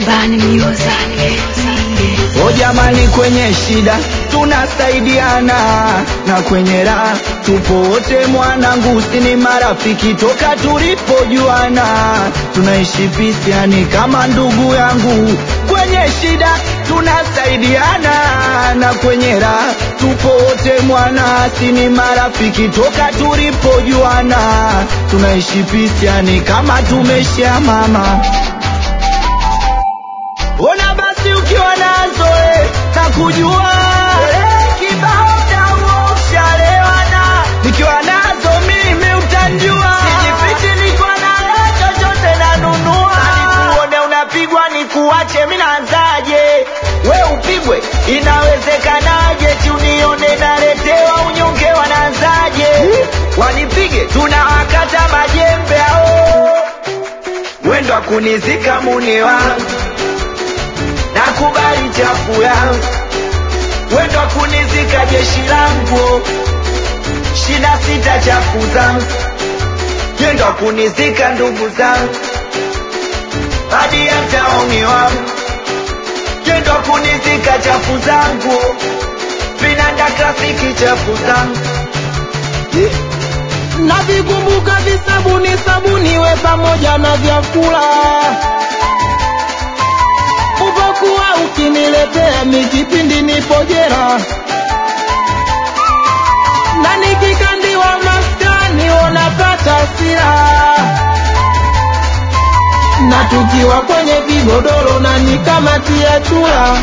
Bani Music. O jamani, kwenye shida tunasaidiana na kwenye raha tupo wote, mwanangu, si ni marafiki toka tulipojuana, tunaishi pisiani kama ndugu yangu. Kwenye shida tunasaidiana na kwenye raha tupo wote, mwana, si ni marafiki toka tulipojuana, tunaishi pisiani kama tumeshia mama Ona basi ukiwa nazo eh, na kujua eh, kibao damu ushalewana. Nikiwa nazo mimi utanjua, sijifichi, niko nayo chochote nanunua. Nikuone unapigwa nikuache, mimi naanzaje? We upigwe, inawezekanaje? Ti unione naletewa unyonge, wanaanzaje? Wanipige, tunawakata majembe ao, wendo kunizika muni wangu nakubali chafu yangu, wendo wa kunizika jeshi langu, shina sita chafu zangu, wendo wa kunizika ndugu zangu, hadi hata umi wangu, wendo wa kunizika chafu zangu, vinanda klasiki chafu zangu navikumbuka visabuni sabuni we pamoja na vyakula uvokuwa ukiniletea mikipindi nipojera na nikikandiwa maskani unapata sira na tukiwa kwenye vigodoro na nikamatia chura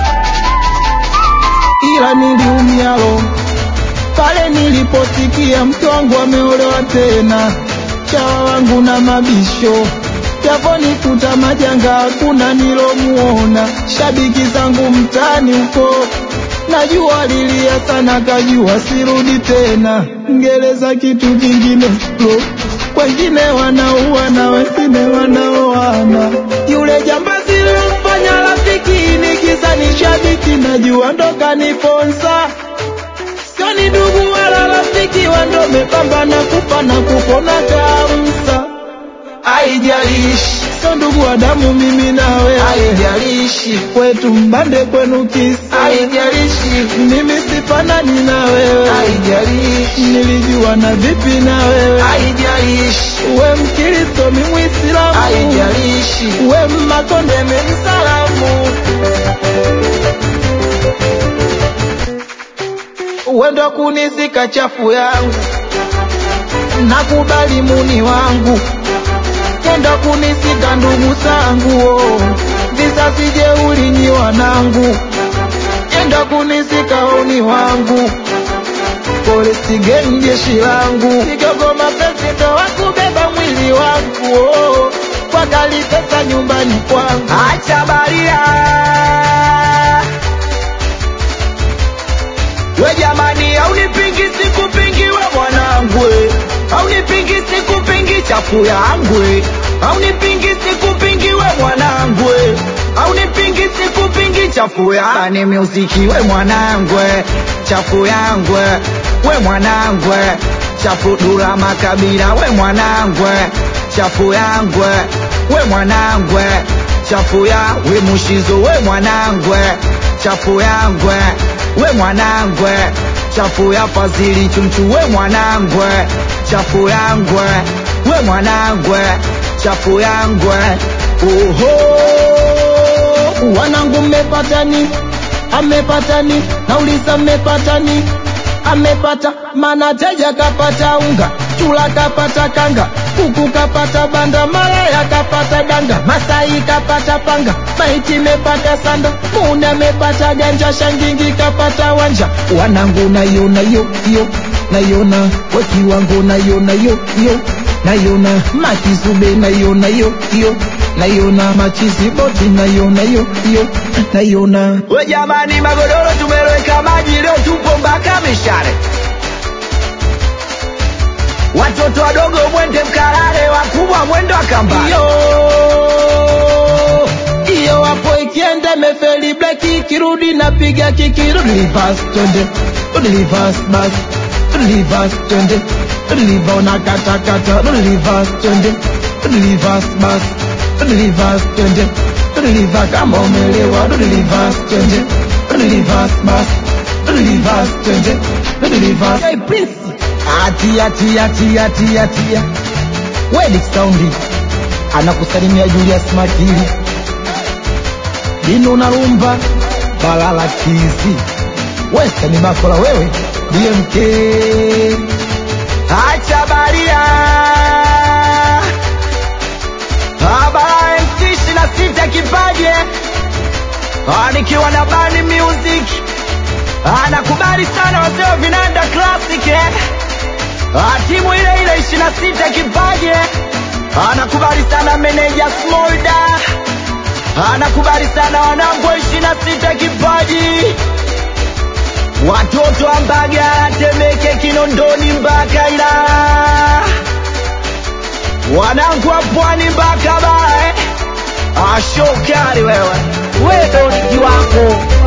ila niliumialo pale niliposikia mke wangu ameolewa tena, chawa wangu na mabisho yaponikuta majanga, hakuna nilomuona. Shabiki zangu mtaani huko najua lilia sana, kajua sirudi tena. Ngereza kitu kingine lo, wengine wanaua na wengine wanaoana. Yule jambazi lilomfanya rafiki nikiza ni shabiki, najua ndo kaniponza sio ni ndugu wala rafiki, wando mepambana kufa na kupona kamsa. Haijalishi sio ndugu wa damu, mimi na wewe, haijalishi kwetu mbande, kwenu kisa, haijalishi mimi sifanani na wewe, haijalishi nilijua na vipi na wewe, haijalishi we Mkristo, mi Mwislamu, haijalishi we Mmakonde, mi Msalamu. wendo kunizika chafu yangu, nakubali muni wangu, kenda kunizika ndugu zangu, oh. vizazi jeuri nyi wanangu, kenda kunizika oni wangu, polisi geni jeshi langu, kigogo mapenzi ndo wakubeba mwili wangu, oh. kwa gali pesa nyumbani kwangu, acha baria we jamani, aunipingi sikupingi we mwanangu, aunipingi sikupingi chafu yangu, aunipingi sikupingi we mwanangu, aunipingi sikupingi chafu ya ni muziki we mwanangu, chafu yangu we mwanangu, chafu dula makabila we mwanangu, chafu yangu we mwanangu, chafu ya we mushizo we mwanangu, chafu yangu we mwanangwe chafu ya fazili chunchu we mwanangwe chafu yangwe we mwanangwe chafu yangwe oho wanangu mmepatani, amepatani, nauliza mmepatani, amepata mana teja kapata unga, chula kapata kanga, kuku kapata banda, malaya kapata danga, masai kapata panga, maiti mepata sanda, mune amepata ganja, shangingi kapata wanja, wanangu nayona yo yo nayona wakiwango nayona yo yo nayona makizube nayona yo yo nayona machizi boti nayona yo yo nayona we jamani magodoro tumeloweka maji leo tupo mpaka mishare watoto wadogo mwende mkalale wakubwa mwendo akambani iyo iyo wapo ikienda mefeli bleki ikirudi napiga kiki rudi reverse twende rudi reverse basi rudi reverse twende rudi liva unakatakata rudi reverse twende rudi reverse basi rudi reverse twende tudiliva kama umelewa tudiliva twende tudiliva basi tudiliva twende tudiliva hey prince atia tia tia tia tia wedi saundi anakusalimia Julius Makili lino unarumba balala kizi westani bakola wewe DMK acha baria habara MC ishirini na sita kipaje Ah, nikiwa na bani music anakubali sana wazee wa vinanda classic eh? Ah, timu ile ile ishirini na sita kipaje anakubali sana meneja smolda anakubali sana wanangu wa ishirini na sita kipaji watoto wa Mbaga, Temeke, Kinondoni mpaka Ilala, wanangu wa Pwani mpaka Bae. Ashokari wewe, wewe ndo ni kiwango